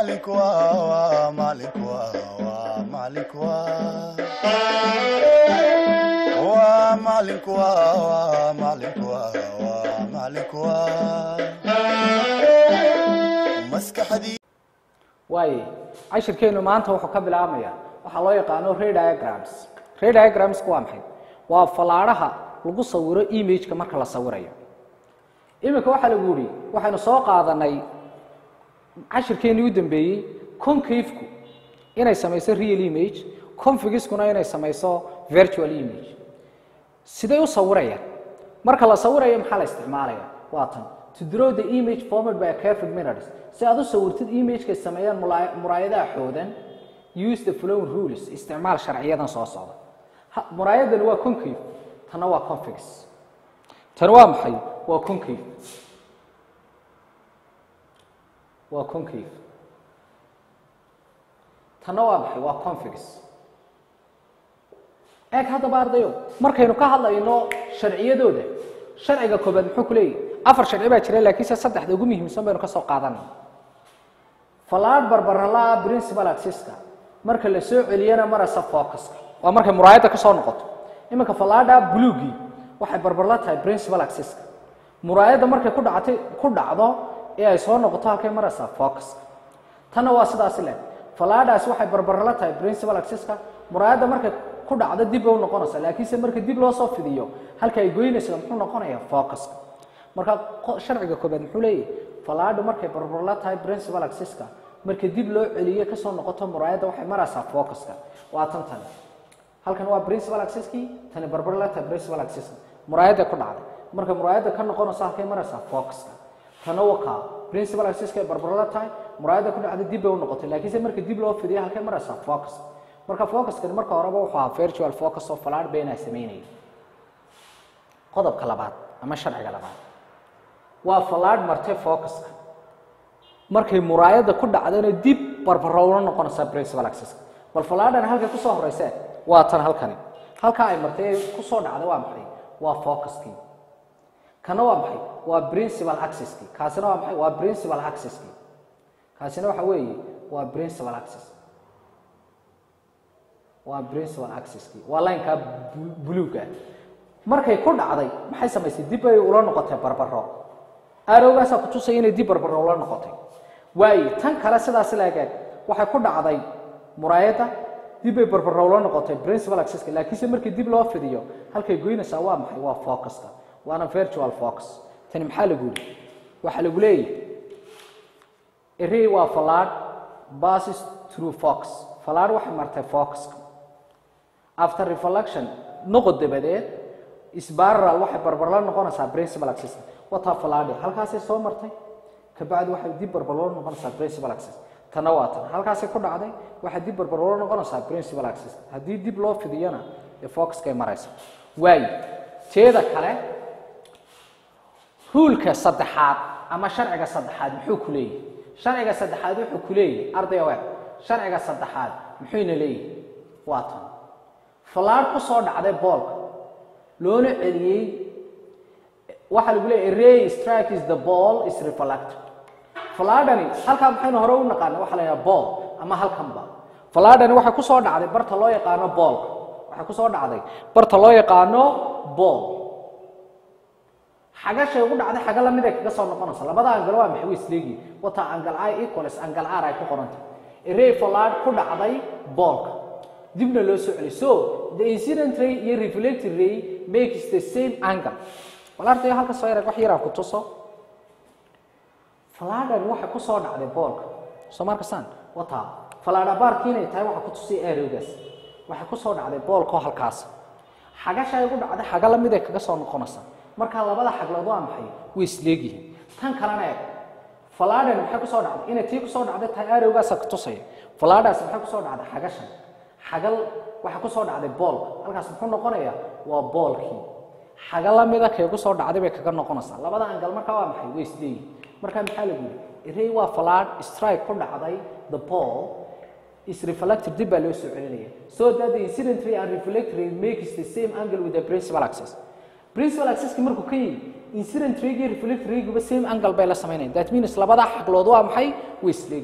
maalinku waa maalinku waa maalinku waa maalinku waa maalinku waa maalinku maskaxdii waaye cashirkeenu maanta wuxuu ka bilaabmaya waxaa loo yaqaano ray diagrams ray diagramsku waa maxay waa fallaadhaha lagu sawiro imageka marka la sawirayo iminka waxaa lagu yihi waxaynu soo qaadanay cashirkeenii u dambeeyey concavku inay samayso real image configiskuna inay samayso virtual image siday u sawirayaan marka la sawirayo maxaa la isticmaalaya waa tan to draw the image formed by a careful mirrors si aad u sawirtid imagekay sameeyaan mulaa- muraayadaha xoodan use the flowing rules isticmaal sharciyadan soo socda Ha- muraayadani waa concave tanna waa confix tani waa maxay waa concave waa concave tanna waa maxay waa confix eeg haddaba ardayo markaynu ka hadlayno sharciyadooda sharciga koobaad muxuu ku leeyahy afar sharci baa jira laakiinse saddexda ugu muhiimsan baynu ka soo qaadanay falaad barbaralaa principal axiska marka la soo celiyana marasa focuska waa markay muraayadda ka soo noqoto iminka falaadha buluugii waxay barbarla tahay principal axiska muraayadda markay ku dhactay ku dhacdo ee ay soo noqoto halkay maraysaa focuska tanna waa sidaasi leh falaadhaas waxay barbarla tahay principal axiska muraayadda markay ku dhacdo dib bay u noqonaysaa laakiinse marka dib loo soo fidiyo halka ay goynayso muxuu noqonayaa focuska marka qo- sharciga koobaad muxuu leeyahay falaadhu markay barbarla tahay principal axiska marka dib loo celiyo kasoo noqoto muraayadda waxay maraysaa focuska waa tan tani halkan waa principal axiskii tani barbarla tahay principal axiska muraayadda ku dhacday marka muraayadda ka noqonayso halkay maraysaa focuska tana wakaa principal axiska ay barbarla tahay muraayadda ku dhacday dib bay u noqotay laakiinse marka dib loo fidiyo halkay maraysaa focus marka focuskani marka horeba wuxuu ahaa virtual focus oo falaadh beenaa sameynaya qodobka labaad ama sharciga labaad waa falaadh martay focuska markay muraayadda ku dhacdana dib barbarowla noqonaysaa principal axiska bal falaadhan halkay kusoo horeysee waa tan halkani halkaa ay martay ee kusoo dhacday waa maxay waa focuskii kana waa maxay waa principal axiskii kaasina waa maxay waa principal axiskii kaasina waxa weeye waa principal axis waa principal axiskii waa lineka bu- buluuga markay ku dhacday maxay samaysay dib ay ula noqotay barbaro arowgaasaa kutusaya inay dib barbaro ula noqotay waaye tan kale sidaas laagaag waxay ku dhacday muraayadda dib bay barbaro ula noqotay principal axiska laakiinse markii dib loo fidiyo halkay goynaysaa waa maxay waa focuska waana virtual focus tani maxaa lagu yidhi waxaa lagu leeyahay array waa falaad passes through fox falaad waxay martay focuska after reflection noqod dabadeed spiral waxay barbarla noqonaysaa principal axis wataa falaadhi halkaasay soo martay kabacdi waxay dib barbarlo noqonaysaa principal axis tana waa tan halkaasay ku dhacday waxay dib barbarlo noqonaysaa principal axis haddii dib loo fidiyana ee focuskay maraysa waayo teeda kale ruulka saddexaad ama sharciga saddexaad muxuu ku leeyahay sharciga saddexaad wuxuu ku leeyahay ardaya waag sharciga saddexaad muxuuna leeyahay waa tan falaadh ku soo dhacday boolka loona celiyey waxaa lagu leeyahay ray strike is the ball is reflected falaadhani halkaa maxaynu hore u naqaana waxaa la yidhaha ball ama halkanba falaadhani waxay ku soo dhacday barta loo yaqaano boolka waxay ku soo dhacday barta loo yaqaano ball xagashay ugu dhacday xaga lamid ay kaga soo noqonaysa labada angal waa maxay way isleegiin wataa angal i equals angal r ay ku qoranta array falaad ku dhacday boolka dibna loo soo celiy so the incident ray iyo reflected ray makes the same angle bal ardayo halka soo yarag wax yaraan ku tuso falaadhan waxay ku soo dhacday boolka soo markasaan wataa falaadha baarki inay tahay waxa ku tusay aerowgaas waxay ku soo dhacday boolkoo halkaas xagasha ay ugu dhacday xaga lamid ay kaga soo noqonaysa marka labada xaglood waa maxay way isleegyihiin tan kalena eeg falaadhan maxay ku soo dhacday inay tii ku soo dhacday tahay aerowgaasa ku tusaya falaadhaas maxay ku soo dhacday xagashan xagal waxaa ku soo dhacday boolka halkaas muxuu noqonayaa waa boolkii xaga lamida kay ku soo dhacday bay kaga noqonaysaa labada angal markaa waa maxay way isleeyihin markaa maxaa lagu yidhi array waa falaad strike ku dhacday the ball is reflected dib baa loo soo celinaya so that the incident ray and reflected ray makes the same angle with the principal axis principal axis markuu ka yimi incident rayga iyo reflected rayguba same angle bay la sameynayaan that means labada xaglood waa maxay way isleegiin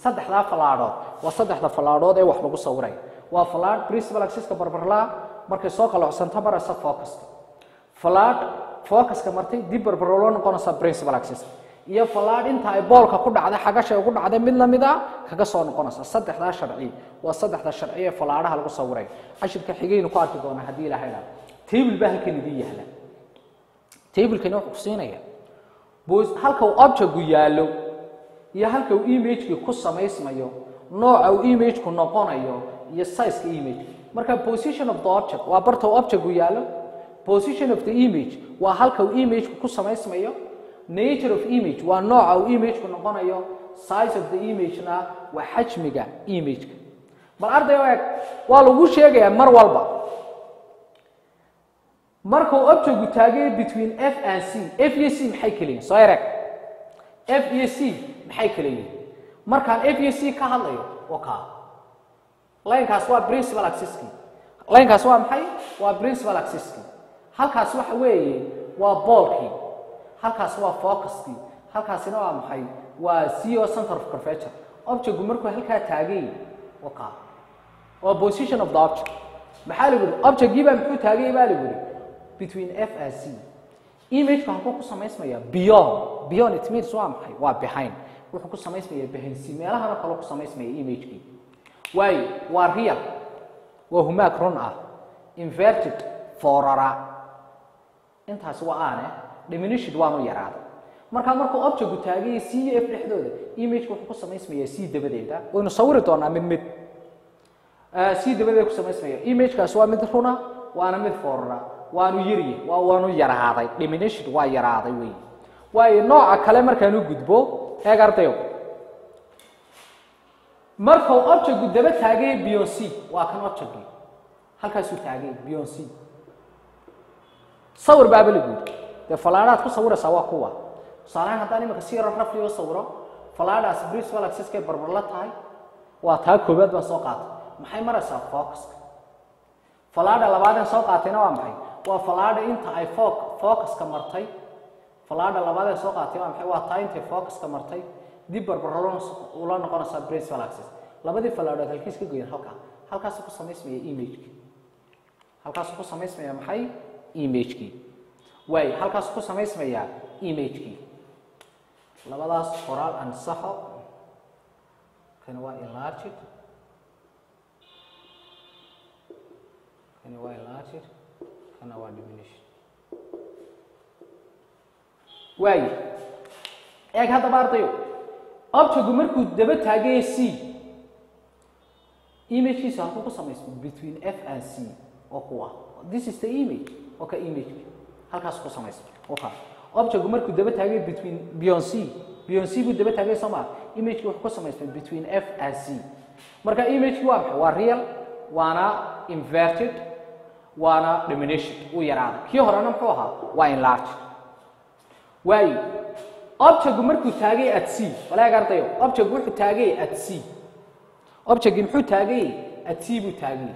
saddexdaa fallaadhood waa saddexda fallaadhood ee wax lagu sawiray waa fallaadh principal axiska barbarlaa markay soo qalocsanto maraysa focuska fallaadh focuska martay dib barbaro loo noqonaysa principal axis iyo fallaadh inta ay boolka ku dhacday xagashay ugu dhacday mid lamid a kaga soo noqonaysa saddexdaa sharci waa saddexda sharci ee fallaadhaha lagu sawiray cashirka xigaynu ku arki doonaa haddii ilaha idhaa table baa halkan idin yaala tablekani wuxuu ku siinaya bos- halka uu objectku yaallo iyo halka uu imageki ku samaysmayo nooca uu imageku noqonayo iyo sizeka image marka position of the object waa barta uu objectku yaallo position of the image waa halka uu imageku ku samaysmayo nature of image waa nooca uu imageku noqonayo size of the image-na waa xajmiga imageka bal arday o eg waa lagu sheegayaa mar walba markuu objectku taagay between f and c f iyo c maxay kala yihin soo ereg f iyo c maxay kala yihin markaan f iyo c ka hadlayo waa kaa linekaas waa principal axiski linekaas waa maxay waa principal axiski halkaas waxa weeye waa boolkii halkaas waa focuskii halkaasina waa maxay waa c o center of curvature objectku markuu halkaa taagay waa kaa waa position of the object maxaa lagu yidhi objectgii baa muxuu taagay baa lagu yidhi between f and c imageka halkuu ku samaysmaya beyond beyond it means waa maxay waa behind wuxuu ku samaysmaya behind c meelahana kaloo ku samaysmaya imagekii waayo waa real waa humaag run ah inverted forara intaasi waa aane diminished waanu yaraaday markaa markuu objectku taagaya c iyo f dhexdooda imageka wuxuu ku samaysmaya c dabadeeda waynu sawiri doonaa mid mid c dabadeeda ku samaysmaya imagekaasi waa mid runa waana mid forara waanu yarye waa waanu yaraaday diminished waa yaraaday wey waayo nooca kale markaan u gudbo eeg ardayo markuu objectku daba taagay beyond c waa kan objectki halkaasuu taagay beyond c sawir baaba lagu yidhi dee falaadhaad ku sawiraysaa waa kuwa tusaalehaan haddaan imika si yaro rafli oo sawiro falaadhaas principal axiskay barbarla tahay waa taa koobaad baan soo qaatay maxay maraysaa focuska falaadha labaadeen soo qaatayna waa maxay waa falaadha inta ay fo focuska martay falaadha labaadeen soo qaatay waa maxay waa taa intay focuska martay dib barbaro ula noqonaysaa principal axis labadii falaadhood halkiis ka goyan halkaa halkaasuu ku samaysmaya imageki halkaasuu ku samaysmaya maxay imagekii waay halkaasuu ku samaysmaya imagekii labadaas qoraal ansaxo kani waa enlarged kani waa enlarged kana waa diminished waayo eeg haddaba ardayo objectku markuu daba taagaya c imagekiisa halkuu ku samaysmo between f and c oo kuwa this is the image oo ka image halkaas ku samaysmo oo ka objectku markuu daba taagay between beyond c beyond c buu daba taagay soo maa imageki wuxuu ku samaysmay between f and c marka imageki waa maxay waa real waana inverted waana diminished uu yaraaday kii horena muxuu ahaa waa enlarged waayo objectku markuu taagay at c walaag ardayo objectku wuxuu taagay at c objectki muxuu taagay at c buu taagay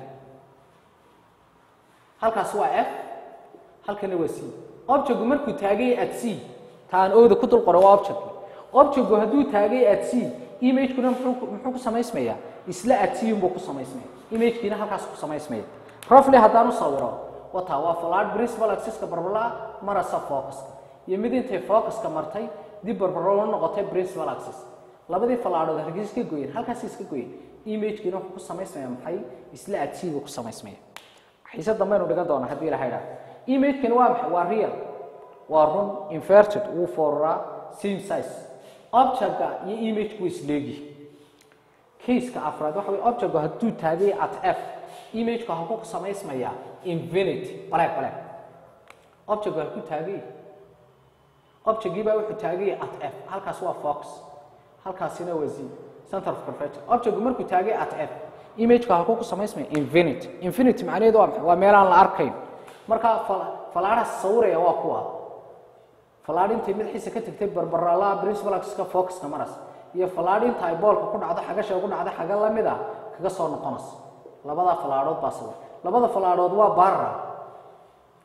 halkaas waa f halkana waa c objectku markuu taagay at c taan ooda ku dul qoray waa objectki objectku hadduu taagay at c imagekuna muxuu muxuu ku samaysmayaa isla at c unbuu ku samaysmaya imagekiina halkaas ku samaysmaya roughly haddaan u sawiro wataa waa falaad principal axiska barbala marasa focuska iyo mid intay focuska martay dib barbaro la noqotay principal axis labadii falaadhood halkiis ka goyen halkaas iska goyen imagekiina wuxuu ku samaysmaya maxay isla at c buu ku samaysmaya xiise dambaynu dhigan doonaa haddii ilaha idhaha imagekani waa maxay waa real waa run inverted wuu fooraraa same size objectka iyo imageka way isleegi caseka afraad waxa wey objectku hadduu taagay at f imageka halkuu ku samaysmaya infinity baleeg baleeg objectku halkuu taagay objectgii baa wuxuu taagay at f halkaas waa fox halkaasina waa z center of curvature objectku markuu taagay at f imageka halkuu ku samaysmaya infinity infinity macnaheedu waa maxay waa meelaan la arkayn marka falaadhaas sawiraya waa kuwa falaadh intay madaxiisa ka tagtay barbarala principal axiska focuska maras iyo falaadh inta ay boolka ku dhacdo xagasha ugu dhacda xaga lamid ah kaga soo noqonaysa labadaa falaadhood baa sawir labada falaadhood waa barra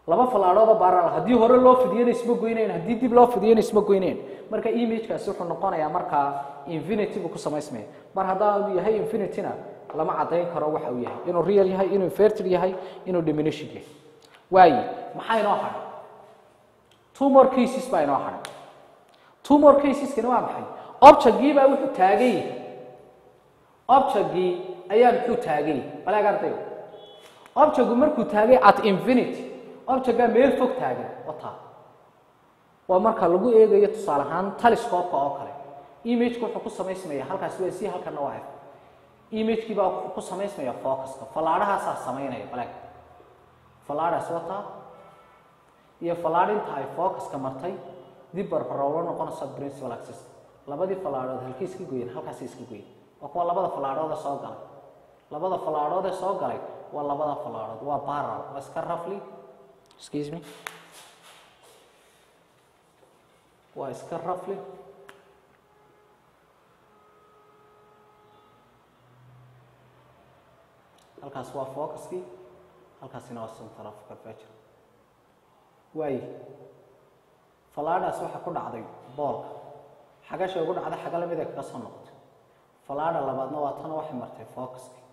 laba fallaadhoodoo baaral haddii hore loo fidiyana isma goynayn haddii dib loo fidiyana isma goynayn marka imagekaasi wuxuu noqonayaa markaa infinity buu ku samaysmaya mar haddaanu yahay infinityna lama caddayn karo waxa uu yahay inuu real yahay inuu inverted yahay inuu diminished yahay waaye maxaa inoo hadhay two more cases baa inoo hadhay two more caseskani waa maxay objectgii baa wuxuu taagan yahay objectgii ayaa muxuu taagan yahay balaag ardayo objectgu markuu taagay at infinity objectgaa meel fog taagan wataa waa marka lagu eegayo tusaale ahaan telescope-ka oo kale imageka wuxuu ku samaysmaya halkaasi waa c halkana waa f imagekii baa wuxuu ku samaysmaya focuska fallaadhahaasaa samaynaya balaag fallaadhaas wataa iyo fallaadh inta ay focuska martay dib barbarowlo noqonaysa principal axis labadii fallaadhood halkay iska goyeen halkaasay iska goyeen waa kuwa labada fallaadhood ee soo galay labada fallaadhood ee soo galay waa labada fallaadhood waa baral waa iska rafli excuse me waa iska rafli halkaas waa focuskii halkaasina waa center of curvature waaye fallaadhaas waxaa ku dhacday boolka xagasha ugu dhacday xaga lamid ay kaga soo noqotay fallaadha labaadna waa tan waxay martay focuskii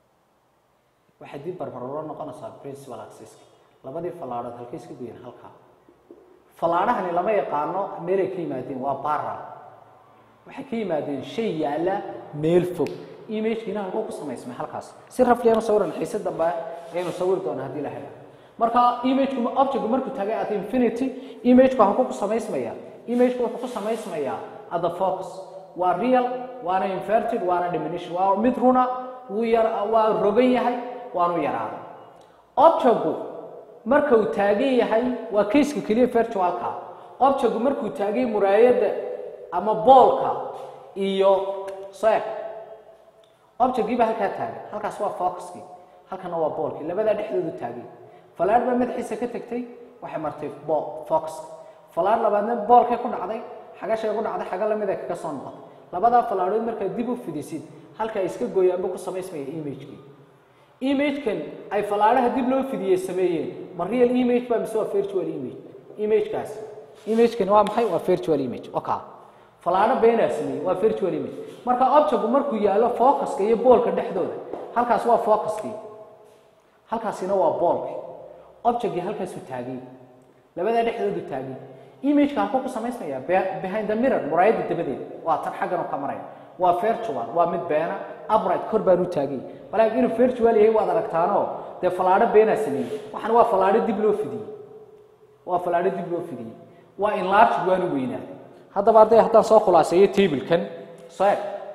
waxay dib barbarolo noqonaysaa principal axiska labadii fallaadhood halkay iska goyeen halkaa fallaadhahani lama yaqaano meelay ka yimaadeen waa baral waxay ka yimaadeen shay yaalla meel fog imagekiina halkuu ku samaysmay halkaas si rafliyaanu sawiran xiise dambe ayaynu sawiri doona haddii la helo marka imageku objectku markuu taagay at infinity imageku halkuu ku samaysmaya imageku wuxuu ku samaysmayaa at the focus waa real waana inverted waana diminished waa mid runa wuu yar waa rogan yahay waanu yaraaday objectku marka uu taagan yahay waa caseka keliya virtualka objectku markuu taagay muraayadda ama boolka iyo sec objectgiiba halkaa taagay halkaas waa focuskii halkana waa boolkii labadaa dhexdoodu taagay falaadh baa madaxiisa ka tagtay waxay martay focuska falaadh labaadna boolkay ku dhacday xagashay ku dhacday xaga lamid ay kaga soo noqotay labadaa falaadhood markaad dib u fidisid halka ay iska gooyaanba ku samaysmaya imagekii imagekan ay fallaadhaha dib loo fidiyey sameeyeen ma real image ba mise waa virtual image imagekaas imagekani waa maxay waa virtual image oka fallaadho beenaa sameeyey waa virtual image marka objectku markuu yaallo focuska iyo boolka dhexdooda halkaas waa focuskii halkaasina waa boolki objectkii halkaasuu taagay labadaa dhexdoodu taagay imageka halkuu ku samaysmaya behind the mirror muraayadda dabadeed waa tan xaggan ka maraya waa virtual waa mid beena upright kor baan u taagay balaaga inuu virtual yahay waad aragtaanoo dee fallaadho beenaa sameeyey waxaan waa fallaadho dib loo fidiyey waa fallaadho dib loo fidiyey waa enlarged waanu weynaaday haddaba arday haddaan soo khulaaseeyo tablekan soo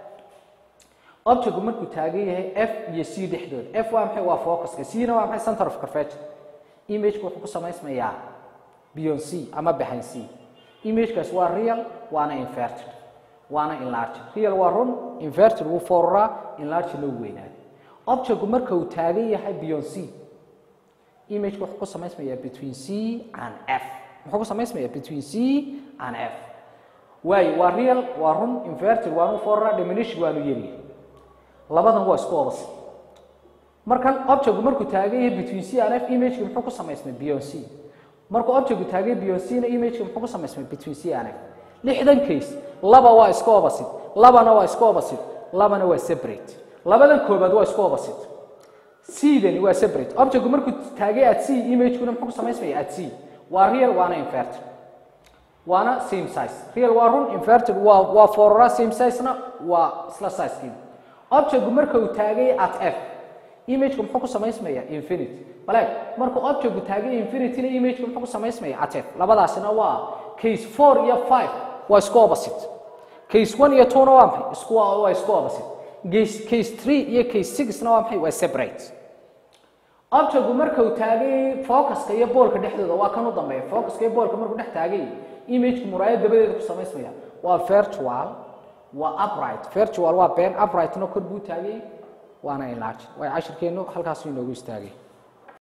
objectku markuu taagan yahay f iyo c dhexdood f waa maxay waa focuska c na waa maxay center of curvature imageku wuxuu ku samaysmayaa beyond c ama behind c imagekaas waa real waana inverted waana enlarged real waa run inverted wuu fooruraa enlarged loo weynaaday objectku marka uu taagan yahay beyond c imageka wuxuu ku samaysmayaa between c and f muxuu ku samaysmayaa between c and f waayo waa real waa run inverted waanu fooruraa diminished waanu yeriya labadan waa isku obasi markan objectku markuu taagan yahay between c and f imageki muxuu ku samaysmay beyond c markuu objectku taagan yahay beyond c na imageki muxuu ku samaysmay between c and f lixdan case laba waa isku opposite labana waa isku opposite labana waa separate labadan koobaad waa isku opposite c-dani waa separate objectku markuu taagay at c imagekuna muxuu ku samaysmaya at c waa real waana inverted waana same size real waa run inverted waa waa forora same size-na waa isla size-kiina objectku marka uu taagay at f imageka muxuu ku samaysmaya infinity baleeg markuu objectku taagay infinityna imageka muxuu ku samaysmaya at f labadaasina waa case four iyo five waa isku opposite case one iyo two na waa maxay isku waa isku opposite case case three iyo case six na waa maxay waa separate objectku marka uu taagay focuska iyo boolka dhexdooda waa kan u dambeeya focuska iyo boolka markuu dhex taagay imageka muraayad dabadeeda ku samaysmaya waa virtual waa upright virtual waa been uprightna kor buu taagay waana enlarge way cashirkeenu halkaasuu inoogu istaagay